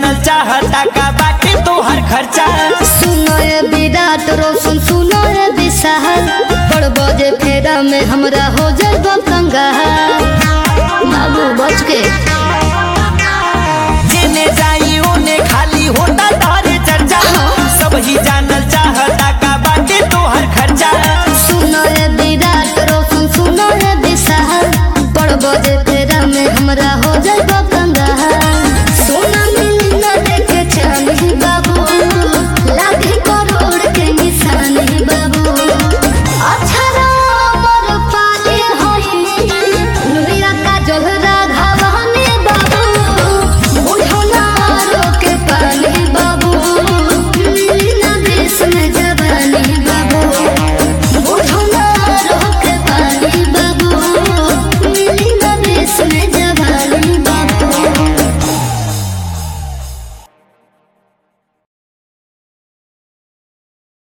जानल चाहता का बाटे तोहर खर्चा सुनो रे विराट रोशन सुनो रे विशाल बड़ बजे फेरा में हमरा हो जाए कंगाल बाबू बच के जेने जाई ओने खाली होता तारे चर्चा सब ही जानल चाहता का बाटे तोहर खर्चा सुनो रे विराट रोशन सुनो रे विशाल बड़ बजे फेरा में हमरा हो जाए